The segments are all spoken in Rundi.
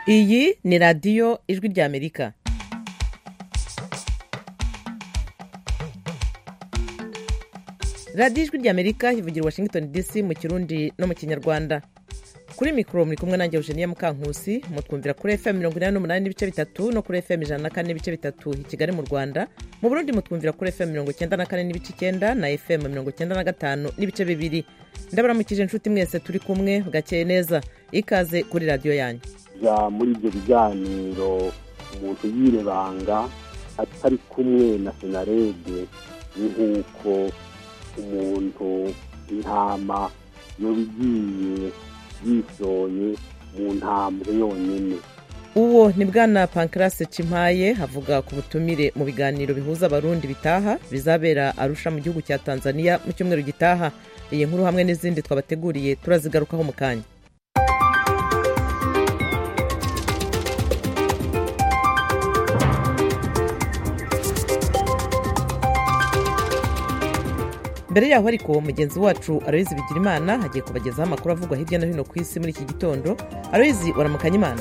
iyi ni radiyo ijwi ry'amerika radiyo ijwi ry'amerika ivugira washington dc mu kirundi no mu kinyarwanda kuri mikoro muri kumwe nanjye eugenia mukankusi mutwumvira kuri fm mirongo inani n'umunani n'ibice bitatu no kuri fm ijana na kane n'ibice bitatu i kigali mu rwanda mu burundi mutwumvira kuri fm mirongo icyenda na kane n'ibice icyenda na fm mirongo icyenda na gatanu n'ibice bibiri ndabaramukije inshuti mwese turi kumwe bwakeye neza ikaze kuri radiyo yanyu ja muri ibyo biganiro umuntu yirebanga atari kumwe na senarede ni nk'uko umuntu intama yoba igiye yisoye mu ntambwe yonyine uwo ni bwana pankarase cimpaye avuga ku butumire mu biganiro bihuza abarundi bitaha bizabera arusha mu gihugu cya tanzania mu cyumweru gitaha iyi nkuru hamwe n'izindi twabateguriye turazigarukaho mu kanya mbere yaho ariko mugenzi wacu aroyizi bigira imana hagiye kubagezaho amakuru avugwa hirya no hino ku isi muri iki gitondo aroyizi waramukanya imana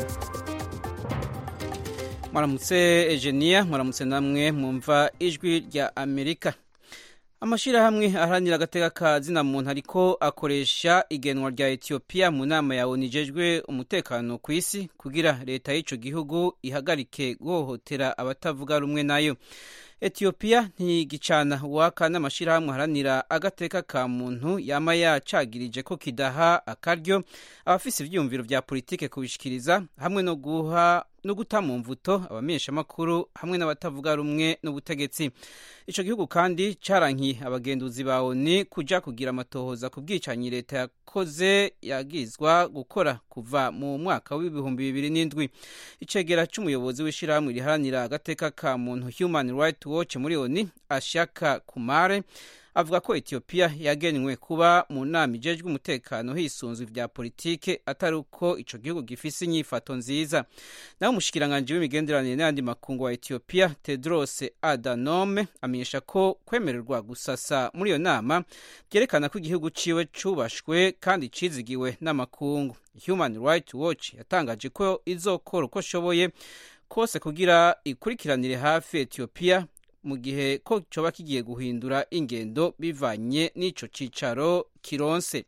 mwaramutse ejeniya mwaramutse namwe mwumva ijwi rya amerika amashyirahamwe aharanira agateka ka zina muntu ariko akoresha igenwa rya etiyopiya mu nama yawe nijejwe umutekano ku isi kugira leta y'icyo gihugu ihagarike guhohotera abatavuga rumwe nayo etiyopiya ntigicana waka n'amashyirahamwe aharanira agateka ka muntu yama yacagirije ko kidaha akaryo abafise ivyiyumviro vya politike kubishikiriza hamwe no guha no guta mu mvuto abamenyeshamakuru hamwe n'abatavuga rumwe n'ubutegetsi ico gihugu kandi carankiye abagenduzi ba oni kuja kugira amatohoza ku bwicanyi leta yakoze yagizwa gukora kuva mu mwaka w'ibihumbi bibiri n'indwi icegera c'umuyobozi w'ishirahamwe riharanira agateka ka muntu human rights watch muri oni ashaka kumare avuga ko etiyopiya yagenywe kuba mu nama ijejwe umutekano hisunzwe vya politike atari uko ico gihugu gifise inyifato nziza naho umushikiranganji w'imigenderanire n'ayandi makungu wa etiyopiya tedros adanome amenyesha ko kwemererwa gusasa muri iyo nama vyerekana ko igihugu ciwe cubashwe kandi cizigiwe n'amakungu human rights watch yatangaje ko izokora uko ishoboye kose kugira ikurikiranire hafi etiyopiya mu gihe ko coba kigiye guhindura ingendo bivanye n'ico cicaro kironse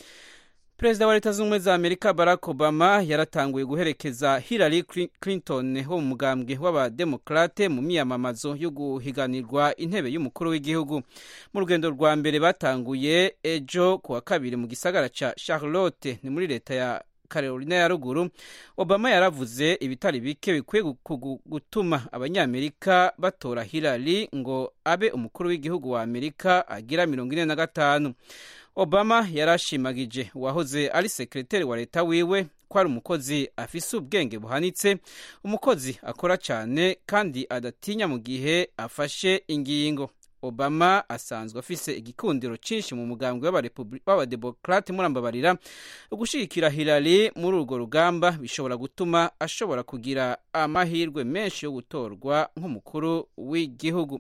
perezida wa leta z'ubumwe za amerika barack obama yaratanguye guherekeza hillary clinton wo mu mugambwe w'abademokrate mu miyamamazo yo guhiganirwa intebe y'umukuru w'igihugu mu rugendo rwa mbere batanguye ejo ku wa kabiri mu gisagara ca charlotte ni muri leta ya carolina ya ruguru obama yaravuze ibitari bike bikwiye gutuma abanyamerika batora hillary ngo abe umukuru w'igihugu wa amerika agira mirongo ine na gatanu obama yarashimagije uwahoze ari sekreteri wa leta wiwe ko ari umukozi afise ubwenge buhanitse umukozi akora cyane kandi adatinya mu gihe afashe ingingo obama asanzwe afise igikundiro cyinshi mu mugambwe w'abademokrate murambabarira ugushigikira hillary muri urwo rugamba bishobora gutuma ashobora kugira amahirwe menshi yo gutorwa nk'umukuru w'igihugu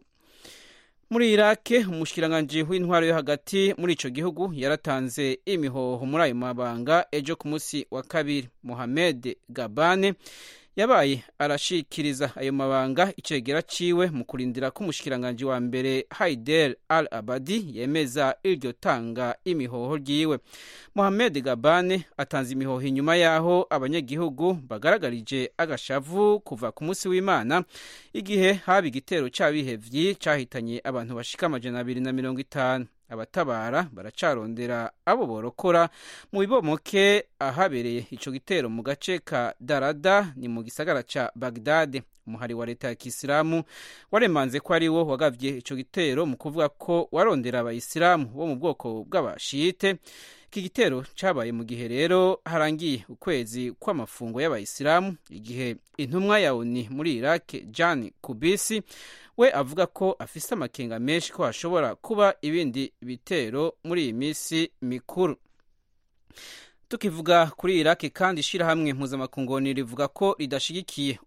muri irake umushikiranganji w'intwaro yo hagati muri ico gihugu yaratanze imihoho muri ayo mabanga ejo ku munsi wa kabiri mohamed gabane yabaye arashikiriza ayo mabanga icegera ciwe mu kurindira ko umushikiranganji wa mbere haider al abadi yemeza iryo tanga imihoho ryiwe mohamed gabane atanze imihoho inyuma y'aho abanyagihugu bagaragarije agashavu kuva ku munsi w'imana igihe haba igitero c'abihevyi cahitanye abantu bashika amajana abiri na mirongo itanu abatabara baracarondera abo borokora mu bibomoke ahabereye ico gitero mu gace ka darada ni mu gisagara ca bagdade umuhari wa leta ya kisilamu waremanze ko ari wo wagavye ico gitero mu kuvuga ko warondera abayisilamu bo mu bwoko bw'abashite iki gitero cabaye mu gihe rero harangiye ukwezi kw'amafungo y'abayisilamu igihe intumwa ya oni muri iraq jan kubisi we avuga ko afise amakenga menshi ko hashobora kuba ibindi bitero muri iyi minsi mikuru tukivuga kuri iraki kandi ishyirahamwe mpuzamakungu rivuga ko ridashigikiye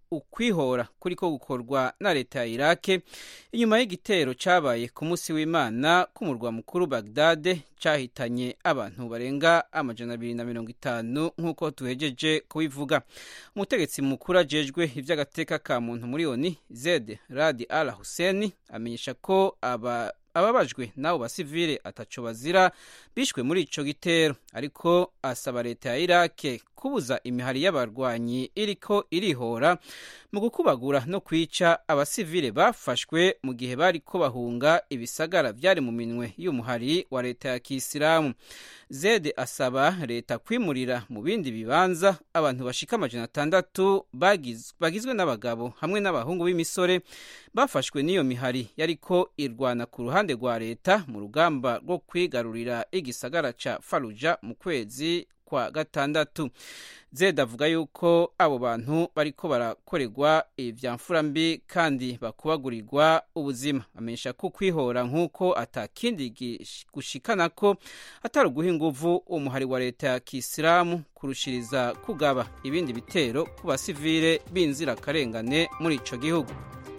ukwihora kuriko gukorwa na leta ya irake inyuma y'igitero cabaye ku munsi w'imana k'umurwa mukuru bagdade cahitanye abantu barenga amajana abiri na mirongo itanu nk'uko tuhejeje kubivuga umutegetsi mukuru ajejwe ivy'agateka ka muntu muri oni zed radi al huseni amenyesha ko aba ababajwe n'abo basivile ataco bazira bishwe muri ico gitero ariko asaba leta ya irake kubuza imihari y'abarwanyi iriko irihora mu gukubagura no kwica abasivile bafashwe mu gihe bariko bahunga ibisagara vyari mu minwe y'umuhari wa leta ya kisilamu zede asaba leta kwimurira mu bindi bibanza abantu bashika amajana atandatu bagiz, bagizwe n'abagabo hamwe n'abahungu b'imisore bafashwe n'iyo mihari yariko irwana ku ruhande rwa leta mu rugamba rwo kwigarurira igisagara ca faruja mu kwezi kwa gatandatu zed avuga yuko abo bantu bariko barakorerwa ivyamfura mbi kandi bakubagurirwa ubuzima amenyesha ko kwihora nk'uko atakindi gushikana ko atari uguha inguvu umuhari wa leta ya kisilamu kurushiriza kugaba ibindi bitero ku basivile b'inzirakarengane muri ico gihugu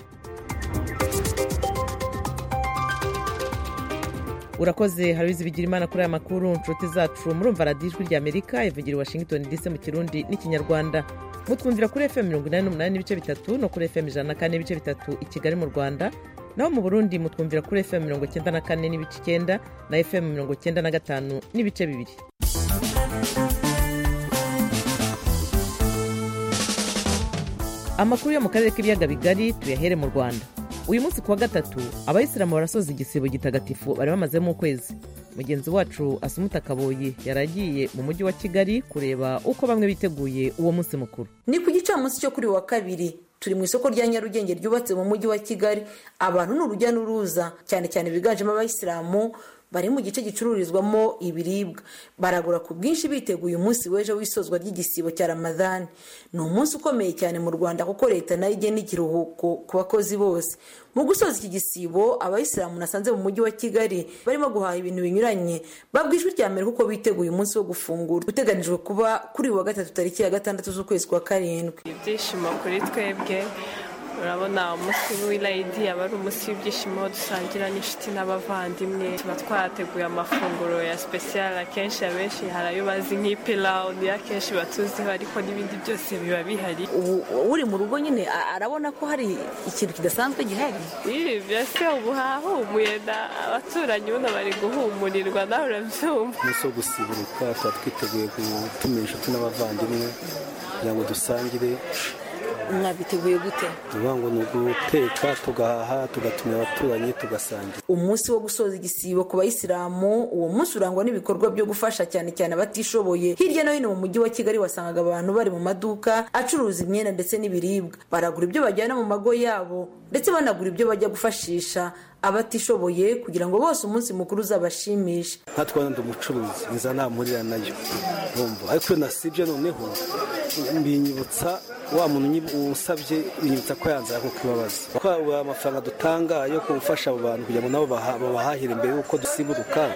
urakoze harabizi bigira imana kuri aya makuru nshuti zacu murumva radiyo ijwi rya amerika ivugira i washington dc mu kirundi n'ikinyarwanda mutwumvira kuri fm mirongo inani n'umunani n'ibice bitatu no kuri fm ijana na kane n'ibice bitatu i kigali mu rwanda naho mu burundi mutwumvira kuri fm mirongo icyenda na kane n'ibice icyenda na fm mirongo icyenda na gatanu n'ibice bibiri amakuru yo mu karere k'ibiyaga bigari tuyahere mu rwanda uyu munsi kuwa gatatu abayisilamu barasoza igisibo gitagatifu bari bamazemo ukwezi mugenzi wacu asumuta kaboyi yaragiye mu mujyi wa kigali kureba uko bamwe biteguye uwo munsi mukuru ni ku gicamunsi cyo kuri wa kabiri turi mu isoko rya nyarugenge ryubatse mu mujyi wa kigali abantu ni urujya n'uruza cyane cyane biganjemo abayisilamu bari mu gice gicururizwamo ibiribwa baragura ku bwinshi biteguye umunsi w'ejo w'isozwa ry'igisibo cya ramadani ni umunsi ukomeye cyane mu rwanda kuko leta nayo igena ikiruhuko ku bakozi bose mu gusoza iki gisibo abayisilamu nasanze mu mujyi wa kigali barimo guhaha ibintu binyuranye babwijwe rya mbere kuko biteguye umunsi wo gufungura uteganijwe kuba kuri uyu wa gatatu tariki ya gatandatu z'ukwezi kwa karindwi ibyishimo kuri twebwe urabona umunsi w'irayidi aba ari umunsi w'ibyishimo dusangira n'inshuti n'abavandimwe tuba twateguye amafunguro ya sipesiyare akenshi abenshi hari ayo bazi nk'ipilawu niyo akenshi batuziho ariko n'ibindi byose biba bihari ubu uri mu rugo nyine arabona ko hari ikintu kidasanzwe gihari ibi byose ubu hahumuye abaturanyi ubundi bari guhumurirwa nawe urabyumva umunsi wo gusiburuka tuba twiteguye gutumira inshuti n'abavandimwe kugira ngo dusangire mwabiteguye gute uvuga ngo ni uguteka tugahaha tugatumira abaturanyi tugasangira umunsi wo gusoza igisibo ku bayisilamu uwo munsi urangwa n'ibikorwa byo gufasha cyane cyane abatishoboye hirya no hino mu mujyi wa kigali wasangaga abantu bari mu maduka acuruza imyenda ndetse n'ibiribwa baragura ibyo bajyana mu mago yabo ndetse banagura ibyo bajya gufashisha abatishoboye kugira ngo bose umunsi mukuru uzabashimishe natwe ndi umucuruzi nza namurira nayo urumva ariko iyo nasibye noneho mbinyibutsa wa muntu usabye binyibutsa ko yanze ko kubabaza kuko amafaranga dutanga yo gufasha abo bantu kugira ngo nabo babahahire imbere y'uko dusiburuka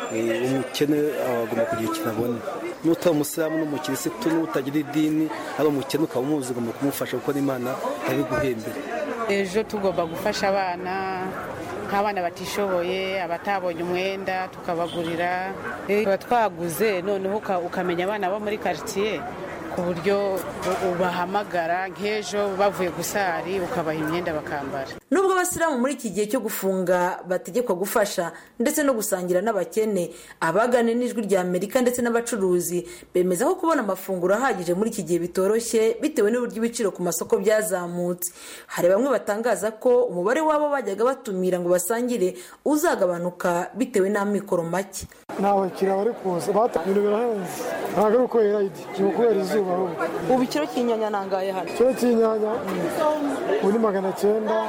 umukene agomba kugira ikintu abona n'utari umusilamu n'umukirisitu n'utagira idini ari umukene ukaba umuzi ugomba kumufasha kuko n'imana yabiguhembera ejo tugomba gufasha abana nk'abana batishoboye abatabonye umwenda tukabagurira tuba twaguze noneho ukamenya abana bo muri karitsiye ku buryo ubahamagara nk'ejo bavuye gusari ukabaha imyenda bakambara nubwo abasilamu muri iki gihe cyo gufunga bategekwa gufasha ndetse no gusangira n'abakene abagane n'ijwi rya amerika ndetse n'abacuruzi bemeza ko kubona amafunguro ahagije muri iki gihe bitoroshye bitewe n'uburyo ibiciro ku masoko byazamutse hari bamwe batangaza ko umubare w'abo bajyaga batumira ngo basangire uzagabanuka bitewe n'amikoro make nta bakiriya bari kuza ibintu birahenze ntabwo ari uko irayidi ni ukubera izuba ubu ikiro cy'inyanya nangaye hano ikiro cy'inyanya ubu ni magana cyenda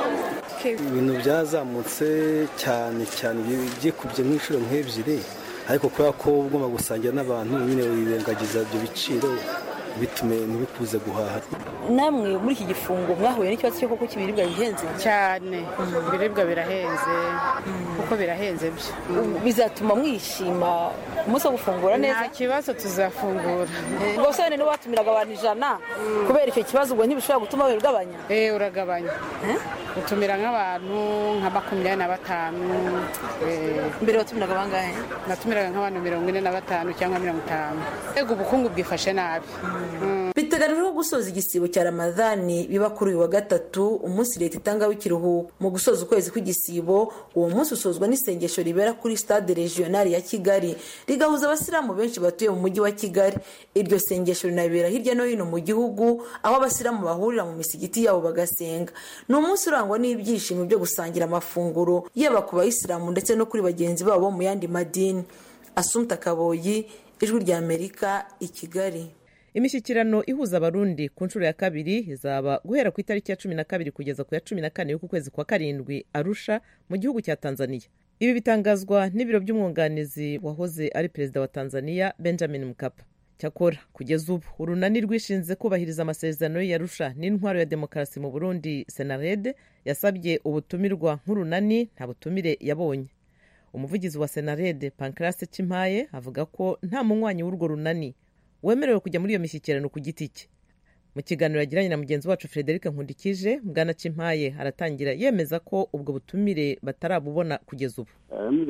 ibintu byazamutse cyane cyane byikubye nk'inshuro nk'ebyiri ariko kubera ko ugomba gusangira n'abantu nyine wirengagiza ibyo biciro bitume ntibikuze guhaha namwe muri iki gifungo mwahuye n'ikibazo cyo kuko ibiribwa bihenze cyane ibiribwa birahenze kuko birahenze byo bizatuma mwishima umunsi wo gufungura neza nta kibazo tuzafungura ubwo se niba watumiraga abantu ijana kubera icyo kibazo ubwo ntibishobora gutuma wibigabanya eh uragabanya utumira nk'abantu nka makumyabiri na batanu mbere watumiraga bangahe natumiraga nk'abantu mirongo ine na batanu cyangwa mirongo itanu ego ubukungu bwifashe nabi biteganijwe gusoza igisibo cya ramadhani biba kuri uyu wa gatatu umunsi leta itangaho ikiruhuko mu gusoza ukwezi kw'igisibo uwo munsi usozwa n'isengesho ribera kuri stade regionali ya kigali rigahuza abasilamu benshi batuye mu mujyi wa kigali iryo sengesho rinabera hirya no hino mu gihugu aho abasilamu bahurira mu misigiti yabo bagasenga ni umunsi urangwa n'ibyishimo byo gusangira amafunguro yaba ku bayisilamu ndetse no kuri bagenzi babo mu yandi madini asumta kaboyi ijwi rya amerika i kigali imishyikirano ihuza abarundi ku nshuro ya kabiri izaba guhera ku itariki ya cumi na kabiri kugeza ku ya cumi na kane y'uku kwezi kwa karindwi arusha mu gihugu cya tanzania ibi bitangazwa n'ibiro by'umwunganizi wahoze ari perezida wa tanzania benjamin mkapa cyakora kugeza ubu urunani rwishinze kubahiriza amasezerano y'arusha n'intwaro ya demokarasi mu burundi senarede yasabye ubutumirwa nk'urunani nta butumire yabonye umuvugizi wa senarede pankarase cimpaye avuga ko nta munywanyi w'urwo runani wemerewe kujya muri iyo mishyikirano ku giti cye mu kiganiro yagiranye na mugenzi wacu frederic nkundikije bwana cimpaye aratangira yemeza ko ubwo butumire batarabubona kugeza ubu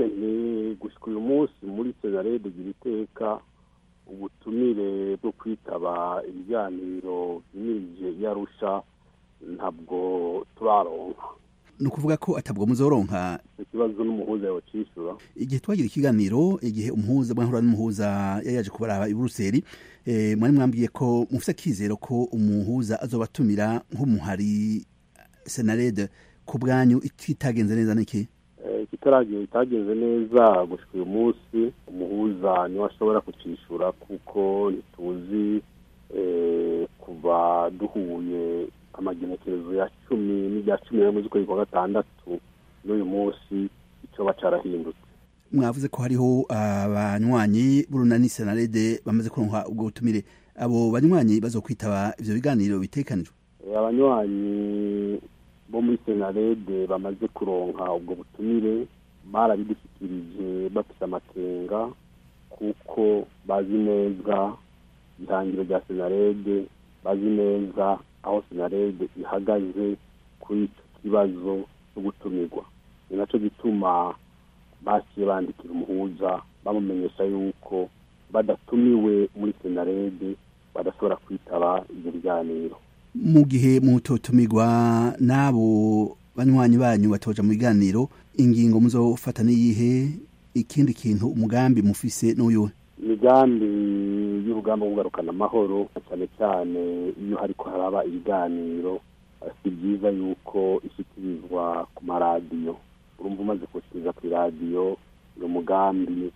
ni gushyika uyu munsi muri senarede gira iteka ubutumire bwo kwitaba ibiganiro bimirije yarusha ntabwo turaronka ni ukuvuga ko atabwo muzoronka ikibazo n'umuhuza yacishyura igihe twagira ikiganiro igihe umuhuza mwahura n'umuhuza yari yaje kubaraba i buruseli mwari mwambwiye ko mufite akizero ko umuhuza azobatumira nk'umuhari senarede ku bwanyu itagenze neza n'iki kitaragiye itagenze neza gushyika uyu munsi umuhuza niwe ashobora kucyishyura kuko ntituzi kuva duhuye amagenekerezo ya cumi n'irya cumi n'imwe z'ukwezi kwa gatandatu n'uyu munsi icyo bacarahindutse mwavuze ko hariho abanywanyi b'urunani senarede bamaze kuronka ubwo butumire abo banywanyi bazokwitaba ivyo biganiro bitekanijwe abanywanyi bo muri senarede bamaze kuronka ubwo butumire barabidushyikirije bafite amakenga kuko bazi neza ihangiro rya senarede bazi neza aho senarede ihagaze kuri icyo kibazo cyo gutumirwa ni nacyo gituma baciye bandikira umuhuza bamumenyesha yuko badatumiwe muri senarede badashobora kwitaba ibyo biganiro mu gihe mutotumirwa n'abo banywanyi banyu batoja mu biganiro ingingo muzofata n'iyihe ikindi kintu umugambi mufise n'uyuhe imigambi y'urugamba rwo kugarukana amahoro cyane cyane iyo hariko haraba ibiganiro si byiza yuko ishyikirizwa ku maradiyo urumva umaze kuwushyikiriza ku iradiyo uyu mugambi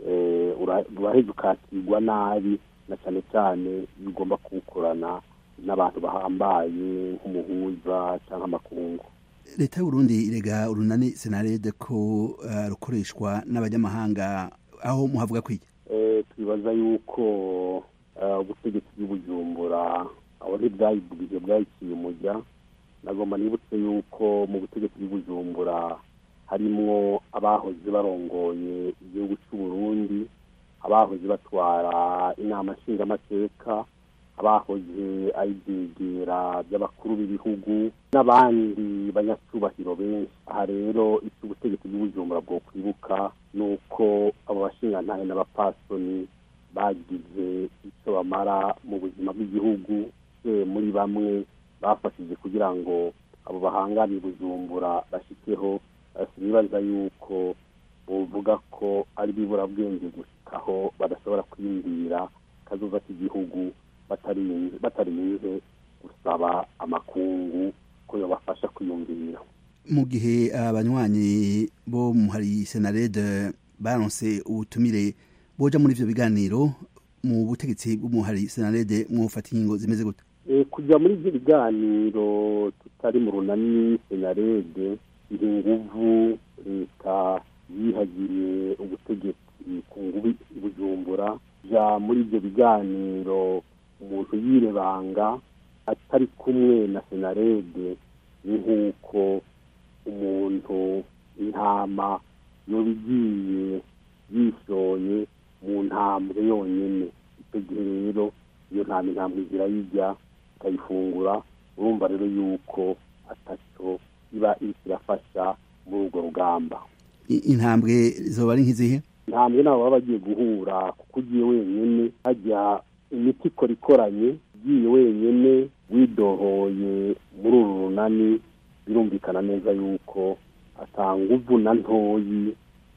uraheza ukakirwa nabi na cyane cyane iyo ugomba kuwukorana n'abantu bahambaye nk'umuhuza cyangwa amakungu leta y'uburundi irega urunani senarede ko rukoreshwa n'abanyamahanga aho muhavuga kwiki twibaza yuko ubutegetsi bw'ibujumbura aho ntibwayibwije bwayiciye umujya nagomba nibutse yuko mu butegetsi bw'ibujumbura harimwo abahoze barongoye igihugu cy'u Burundi abahoze batwara inama nshingamateka abahoze ari ibyegera by'abakuru b'ibihugu n'abandi banyacyubahiro benshi aha rero icyo ubutegetsi bw'ubujumbura bwo kwibuka ni uko abo bashingantahe n'abapasoni bagize icyo bamara mu buzima bw'igihugu muri bamwe bafashije kugira ngo abo bahangane bujumbura bashyikeho sinibaza yuko buvuga ko ari biburabwenge gushikaho badashobora kwiyumvira kazoza k'igihugu batarinze gusaba amakungu ko yabafasha kwiyumvira mu gihe abanywanyi bo hari senarede baronse ubutumire boja muri ivyo biganiro mu butegetsi bw'umuhari senarede mwufata ingingo zimeze gute kujya muri ibyo biganiro tutari mu runani senarede iri nguvu leta yihagiriye ubutegetsi ku ngubi bujumbura ja muri ibyo biganiro umuntu yirebanga atari kumwe na senarede ni nk'uko umuntu intama yoba igiye yishoye mu ntambwe yonyine icyo gihe rero iyo ntama intambwe zirayijya ikayifungura urumva rero yuko atacyo iba iriko irafasha muri urwo rugamba intambwe zoba ari nk'izihe intambwe nabo baba bagiye guhura kuko ugiye wenyine hajya imiti ikora ikoranye ugiye wenyine widohoye muri uru runani birumvikana neza yuko atanga uvuna ntoyi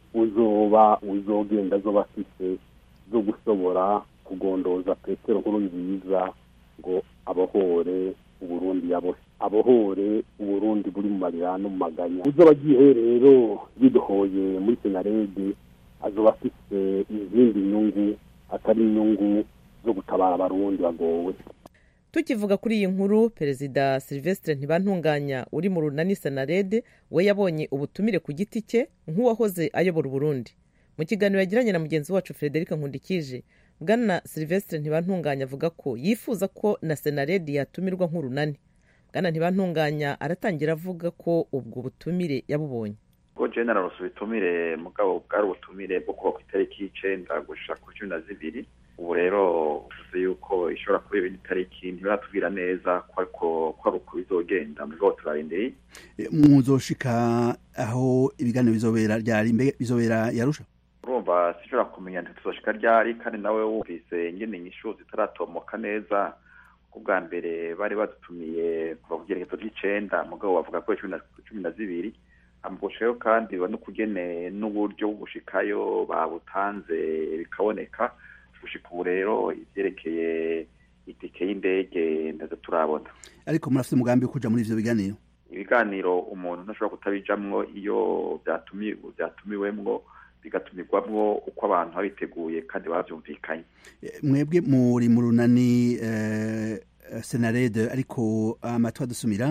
uzoba uzogenda zoba afise zo gushobora kugondoza petero nkuru nziza ngo abohore uburundi yaboshe abohore uburundi buri mu marira no mu maganya uzoba agiye rero yidohoye muri senarede azoba afise izindi nyungu atari inyungu zo gutabara abarundi bagowe tukivuga kuri iyi nkuru perezida silvestre ntibantunganya uri mu runani senarede we yabonye ubutumire ku giti cye nk'uwahoze ayobora uburundi mu kiganiro yagiranye na mugenzi wacu frederic nkundikije bwana silvestre ntibantunganya avuga ko yifuza ko na senarede yatumirwa nk'urunani bwana ntibantunganya aratangira avuga ko ubwo butumire yabubonye ubwo general ubutumire mugabo bwari ubutumire bwo kuba ku itariki y'icenda gushika ku cumi na zibiri ubu rero uvuze yuko ishobora kuba ibindi tariki ntibaratubwira neza ko ari uko bizogenda mugabo turarindiriye muzoshika aho ibiganiro bizobera ryari mbe bizobera yarusha urumva sinshobora kumenya ntituzoshika ryari kandi nawe wumvise ingene inyishu zitaratomoka neza ku bwa mbere bari badutumiye kuva ku gerekezo ry'icenda mugabo bavuga ko cumi na zibiri amugushayo kandi no kugene n'uburyo bwo gushikayo babutanze bikaboneka gushika ubu rero ivyerekeye itike y'indege ndaza turabona ariko murafite umugambi wo kuja muri ivyo biganiro ibiganiro umuntu ntashobora kutabijamwo iyo vyatumiwemwo bigatumirwamwo uko abantu babiteguye kandi bavyumvikanye mwebwe muri mu runani senarede ariko amatwi adusumira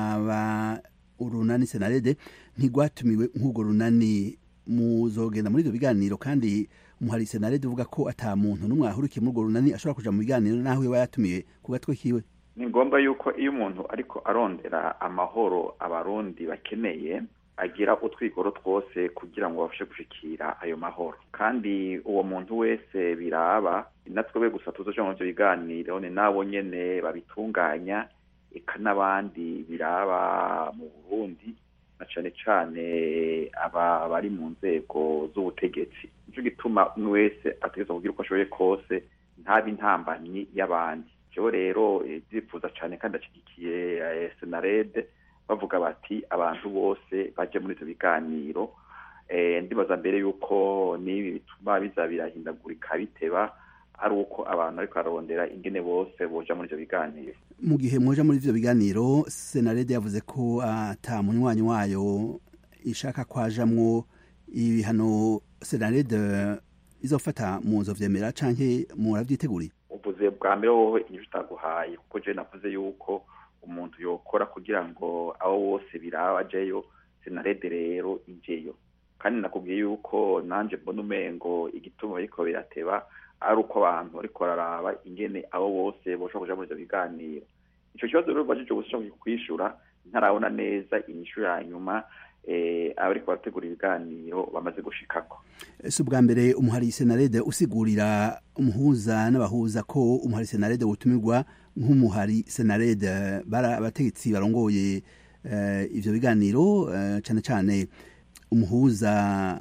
aba urunani senarede ntigwatumiwe nk'urwo runani muzogenda muri ivyo biganiro kandi muhari senarede uvuga ko ata muntu n'umwe ahurikiye muri urwo runani ashobora kuja mu biganiro naho yoba yatumiwe ku gatwe kiwe ni ngombwa yuko iyo umuntu ariko arondera amahoro abarundi bakeneye agira utwigoro twose kugira ngo babashe gushikira ayo mahoro kandi uwo muntu wese biraba natwebwe gusa tuzoja mu ivyo biganiro ni nabo nyene babitunganya eka n'abandi biraba mu burundi na cane cane aba bari mu nzego z'ubutegetsi nico gituma umwe wese ategerezwa kugira uko ashoboye kose ntabe intambanyi y'abandi jewe rero ndifuza cane kandi ashigikiye senarede bavuga bati abantu bose baje muri ivyo biganiro ndibaza mbere yuko n'ibi bituma biza birahindagurika biteba ari uko abantu ariko ararondera ingene bose boja muri ivyo biganiro mu gihe mwoja muri ivyo biganiro senarede yavuze ko ata munywanyi wayo ishaka kwajamwo ibihano senarede izofata muzo vyemera canke muravyiteguriye uvuze bwa mbere wowe inyishu utaguhaye kuko je navuze yuko umuntu yokora kugira ngo abo bose biraba ajeyo senarede rero ijeyo kandi nakubwiye yuko nanje mbona umengo igituma bariko birateba ari uko abantu bariko bararaba ingene abo bose boshobora kuja muri ivyo biganiro ico kibazo rero bajije gusa kwishura ntarabona neza inyishu ya nyuma abariko barategura ibiganiro bamaze gushikako si ubwa mbere umuhari senarede usigurira umuhuza n'abahuza ko umuhari senarede wotumirwa nk'umuhari senarede bara abategetsi barongoye ivyo biganiro cane cane umuhuza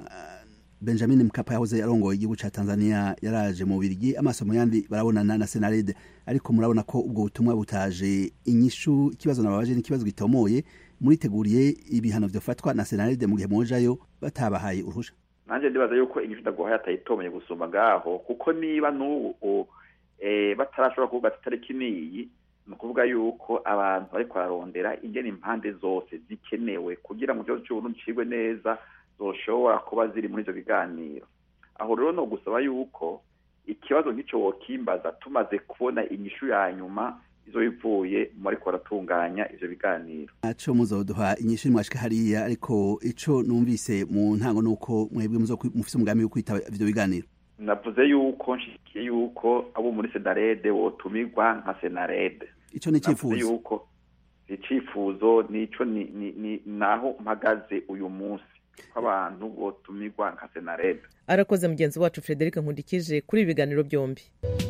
benjamin mkapa yahoze arongoye igihugu ca tanzania yaraje mu birigi amaso mu yandi barabonana na senarede ariko murabona ko ubwo butumwa butaje inyishu ikibazo nababaje n'ikibazo gitomoye muriteguriye ibihano vyofatwa na senarede mu gihe mojayo batabahaye uruhusha nanje ndibaza yuko inyishu ndaguhaye atayitomeye gusumba ngaho kuko niba n'ubu batarashobora kuvuga ati itariki niyi ni ukuvuga yuko abantu bariko bararondera ingene impande zose zikenewe kugira ngo ikibazo c'uburundi cigwe neza zoshobora kuba ziri muri ivyo biganiro aho rero no gusaba yuko ikibazo nk'ico wokimbaza tumaze kubona inyishu ya nyuma izo bivuye mu bariko baratunganya ivyo biganiro aco muzoduha inyishu mwashika hariya ariko ico numvise mu ntango nuko mwebwe mufise umugambi wo kwitaba ivyo biganiro navuze yuko nshikiye yuko abo muri senarede wotumirwa nka senarede ico ni Navuze icifuzo yuko icifuzo nico ni, ni, ni naho mpagaze uyu munsi ko abantu botumirwa nka senarede arakoze mugenzi wacu frederic nkundikije kuri ibi biganiro byombi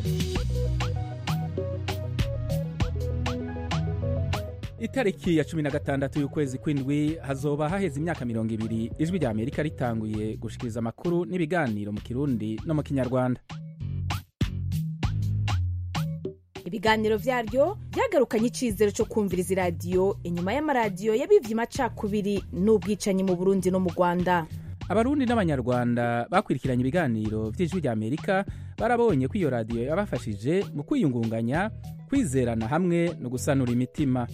itariki ya cumi na gatandatu y'ukwezi kw'indwi hazoba haheze imyaka mirongo ibiri ijwi rya amerika ritanguye gushikiriza amakuru n'ibiganiro mu kirundi no mu kinyarwanda ibiganiro byaryo byagarukanye icyizere cyo kumviriza iradiyo inyuma y'amaradiyo yabivye amacakubiri n'ubwicanyi mu burundi no mu rwanda abarundi n'abanyarwanda bakurikiranye ibiganiro vy'ijwi rya amerika barabonye ko iyo radiyo yabafashije mu kwiyungunganya kwizerana hamwe no gusanura imitima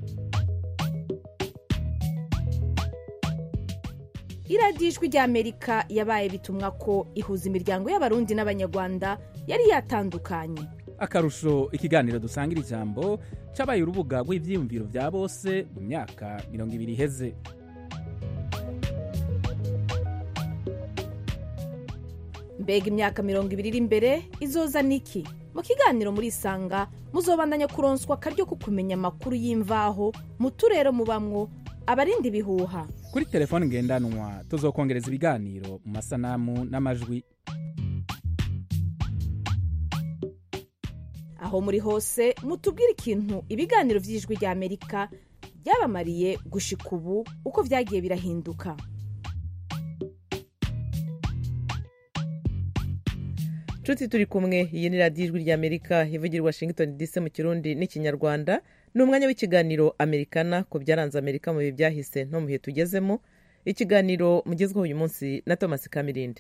iradiyo ijwi rya amerika yabaye bitumwa ko ihuza imiryango y'abarundi n'abanyarwanda yari yatandukanye akarusho ikiganiro dusangira ijambo cabaye urubuga rw'ivyiyumviro vya bose mu myaka mirongo ibiri iheze mbega imyaka mirongo ibiri iri imbere izoza niki mu kiganiro muri isanga muzobandanya kuronswa akaryo ko kumenya amakuru y'imvaho mu turere mubamwo abarinda ibihuha kuri telefoni ngendanwa tuzokongereza ibiganiro mu masanamu n'amajwi aho muri hose mutubwire ikintu ibiganiro by'ijwi rya amerika byabamariye gushika ubu uko vyagiye birahinduka nshuti turi kumwe iyi ni radiyo ijwi ry'amerika ivugira i washington dc mu kirundi n'ikinyarwanda ni umwanya w'ikiganiro amerikana ku byaranze amerika mu bihe byahise no mu bihe tugezemo ikiganiro mugezweho uyu munsi na thomas kamirinde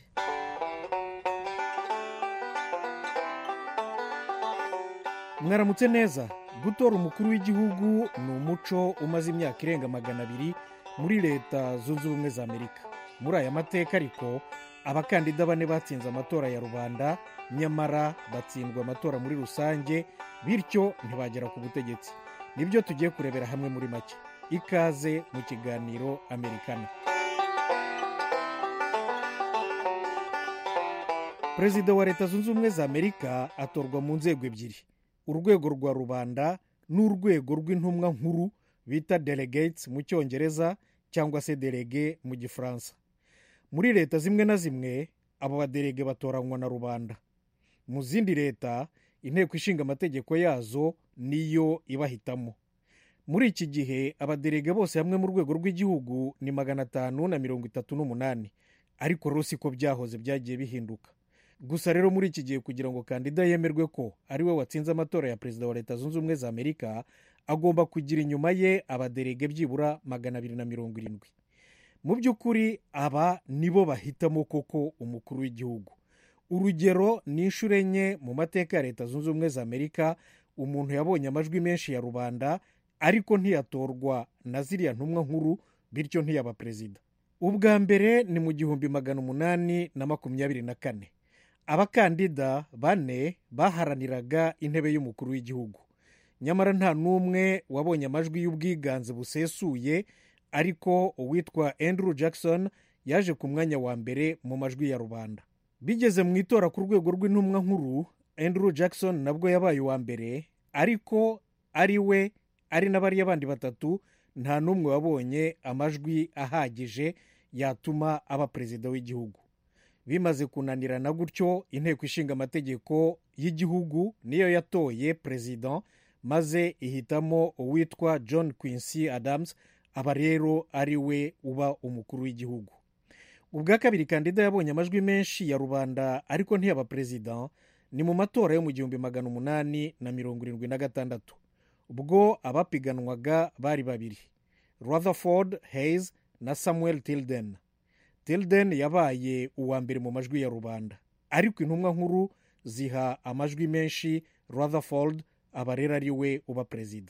mwaramutse neza gutora umukuru w'igihugu ni umuco umaze imyaka irenga magana abiri muri leta zunze ubumwe za amerika muri aya mateka ariko abakandida bane batsinze amatora ya rubanda nyamara batsindwa amatora muri rusange bityo ntibagera ku butegetsi nibyo tugiye kurebera hamwe muri make ikaze mu kiganiro amerikana perezida wa leta zunze ubumwe za amerika atorwa mu nzego ebyiri urwego rwa rubanda n'urwego rw'intumwa nkuru bita delegates mu cyongereza cyangwa se delege mu gifaransa muri leta zimwe na zimwe abo baderege batoranywa na rubanda mu zindi leta inteko ishinga amategeko yazo niyo ibahitamo muri iki gihe abaderege bose hamwe mu rwego rw'igihugu ni magana atanu na mirongo itatu n'umunani ariko rero siko byahoze byagiye bihinduka gusa rero muri iki gihe kugira ngo kandida yemerwe ko ari we watsinze amatora ya perezida wa leta zunze ubumwe za amerika agomba kugira inyuma ye abaderege byibura magana abiri na mirongo irindwi mu by'ukuri aba nibo bahitamo koko umukuru w'igihugu urugero ni inshuro enye mu mateka ya leta zunze ubumwe za amerika umuntu yabonye amajwi menshi ya rubanda ariko ntiyatorwa na ziriya ntumwa nkuru bityo ntiyaba perezida ubwa mbere ni mu gihumbi magana umunani na makumyabiri na kane abakandida bane baharaniraga intebe y'umukuru w'igihugu nyamara nta n'umwe wabonye amajwi y'ubwiganze busesuye ariko uwitwa andrew jackson yaje ku mwanya wa mbere mu majwi ya rubanda bigeze mu itora ku rwego rw'intumwa nkuru andrew jackson nabwo yabaye uwa mbere ariko ari we ari n'abariya bandi batatu nta n'umwe wabonye amajwi ahagije yatuma aba perezida w'igihugu bimaze kunanirana gutyo inteko ishinga amategeko y'igihugu niyo yatoye perezida maze ihitamo uwitwa john quincy adams aba rero ari we uba umukuru w'igihugu ubwa kabiri kandida yabonye amajwi menshi ya rubanda ariko ntiyaba perezida ni mu matora yo mu gihumbi magana umunani na mirongo irindwi na gatandatu ubwo abapiganwaga bari babiri rutherford hayes na samuel tilden tilden yabaye uwa mbere mu majwi ya rubanda ariko intumwa nkuru ziha amajwi menshi rutherford aba rero ari we uba perezida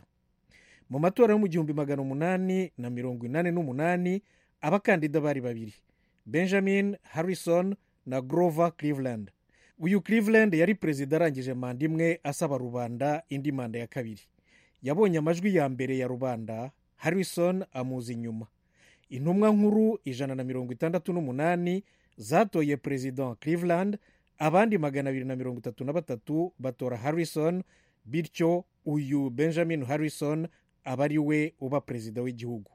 mu matora yo mu gihumbi magana umunani na mirongo inani n'umunani abakandida bari babiri benjamin harrison na grover cleveland uyu cleveland yari perezida arangije manda imwe asaba rubanda indi manda ya kabiri yabonye amajwi ya mbere ya rubanda harrison amuza inyuma intumwa nkuru ijana na mirongo itandatu n'umunani zatoye perezida cleveland abandi magana abiri na mirongo itatu na batatu batora harrison bityo uyu benjamin harrison aba ari we uba perezida w'igihugu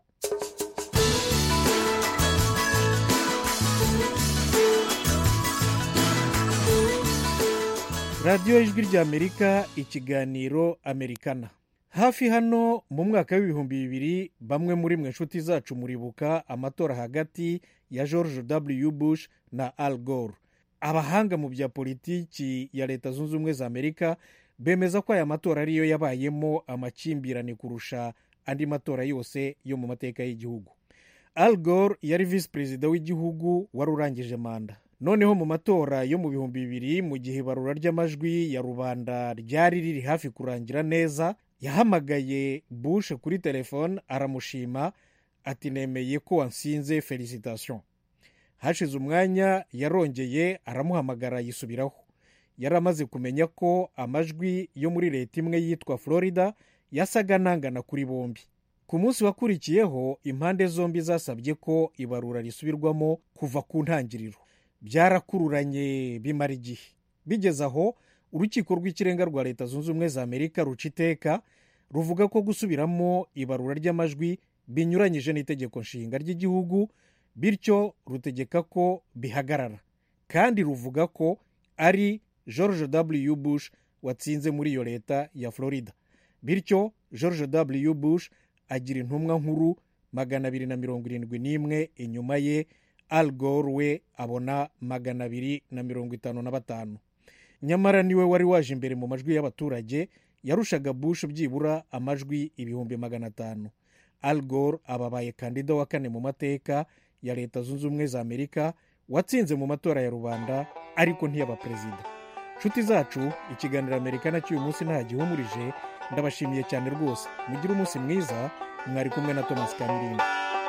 radiyo ijwi ry'amerika ikiganiro amerikana hafi hano mu mwaka w'ibihumbi bibiri bamwe muri mwe inshuti zacu muribuka amatora hagati ya george w bush na al gore abahanga mu bya politiki ya leta zunze ubumwe za amerika bemeza ko aya matora ariyo yabayemo amakimbirane kurusha andi matora yose yo mu mateka y'igihugu al gore yari visi perezida w'igihugu wari urangije manda noneho mu matora yo mu bihumbi bibiri mu gihe ibarura ry'amajwi ya rubanda ryari riri hafi kurangira neza yahamagaye bush kuri telefone aramushima ati nemeye ko wansinze felicitasiyo hashize umwanya yarongeye aramuhamagara yisubiraho yari amaze kumenya ko amajwi yo muri leta imwe yitwa florida yasaga nangana kuri bombi ku munsi wakurikiyeho impande zombi zasabye ko ibarura risubirwamo kuva ku ntangiriro byarakururanye bimara igihe bigeze aho urukiko rw'ikirenga rwa leta zunze ubumwe za amerika ruca iteka ruvuga ko gusubiramo ibarura ry'amajwi binyuranyije n'itegeko nshinga ry'igihugu bityo rutegeka ko bihagarara kandi ruvuga ko ari george w bush watsinze muri iyo leta ya florida bityo george w bush agira intumwa nkuru magana abiri na mirongo irindwi n'imwe inyuma ye al gore we abona magana abiri na mirongo itanu na batanu nyamara niwe wari waje imbere mu majwi y'abaturage yarushaga bush byibura amajwi ibihumbi magana atanu al gore ababaye kandida wa kane mu mateka ya leta zunze ubumwe za amerika watsinze mu matora ya rubanda ariko ntiyaba perezida nshuti zacu ikiganiro amerika nacyo uyu munsi nta gihumurije ndabashimiye cyane rwose mugire umunsi mwiza mwari kumwe na thomas kamirinda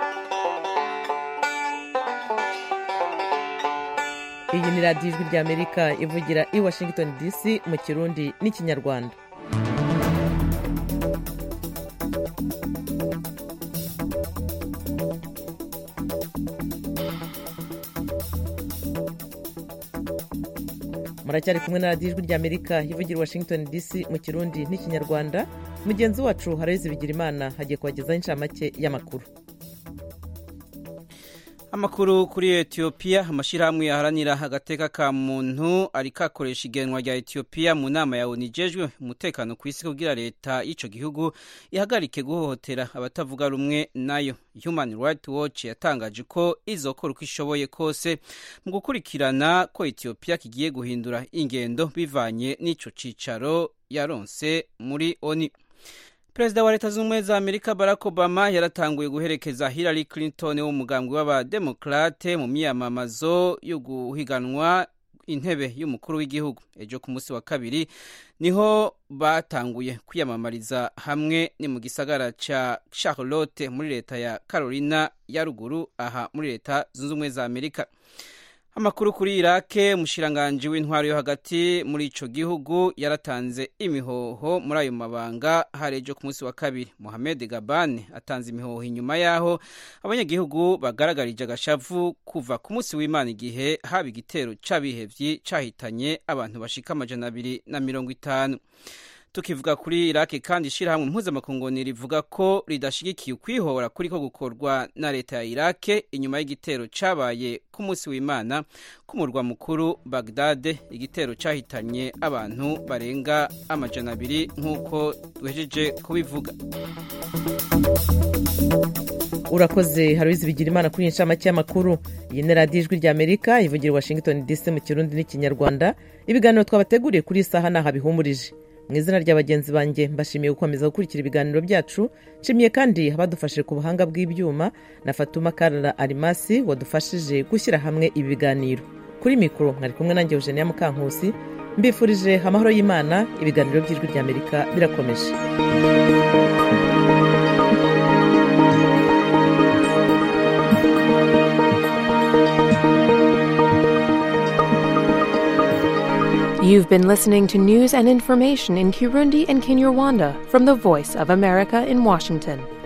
iyi ni radiyo ijwi ry'amerika ivugira i washington dc mu kirundi n'ikinyarwanda muracyari kumwe na radiyo ijwi ry'amerika ivugira i washington dc mu kirundi n'ikinyarwanda mugenzi wacu harayizi bigira imana hagiye kubagezaho inshamake y'amakuru amakuru kuri etiyopiya amashyirahamwe yaharanira agateka ka muntu ariko akoresha igenwa rya etiyopiya mu nama ya onu ijejwe umutekano ku isi kugira leta y'icyo gihugu ihagarike guhohotera abatavuga rumwe nayo human rights watch yatangaje ko izokora uko ishoboye kose mu gukurikirana ko etiyopiya kigiye guhindura ingendo bivanye n'icyo cyicaro yaronse muri oni perezida wa leta zunze ubumwe za amerika barack obama yaratanguye guherekeza hillary clinton w'umugambwe w'abademokrate mu myiyamamazo yo guhiganwa intebe y'umukuru w'igihugu ejo ku munsi wa kabiri niho batanguye kwiyamamariza hamwe ni mu gisagara cya charlotte muri leta ya carolina ya ruguru aha muri leta zunze ubumwe za amerika amakuru kuri irake umushiranganji w'intwaro yo hagati muri ico gihugu yaratanze imihoho muri ayo mabanga hari ejo ku munsi wa kabiri mohamed gabane atanze imihoho inyuma y'aho abanyagihugu bagaragarije agashavu kuva ku munsi w'imana igihe haba igitero c'abihevyi cahitanye abantu bashika amajana abiri na mirongo itanu tukivuga kuri iraki kandi ishyirahamwe mpuzamakungu rivuga ko ridashyigikiye ukwihora kuri ko gukorwa na leta ya irake inyuma y'igitero cyabaye ku munsi w'imana k'umurwa mukuru bagdade igitero cyahitanye abantu barenga amajana abiri nk'uko duhejeje kubivuga urakoze haruzi bigira imana kuri iyi nshamake y'amakuru iyi ni radiyo ijwi ry'amerika ivugira washington dc mu kirundi n'ikinyarwanda ibiganiro twabateguriye kuri iyi saha ni aha bihumurije mu izina rya bagenzi banjye mbashimiye gukomeza gukurikira ibiganiro byacu nshimiye kandi abadufashije ku buhanga bw'ibyuma na fatuma karara arimasi wadufashije gushyira hamwe ibi biganiro kuri mikoro mwari kumwe nanjye eugenia mukankusi mbifurije amahoro y'imana ibiganiro by'ijwi ry'amerika birakomeje You've been listening to news and information in Kirundi and Kinyarwanda from the Voice of America in Washington.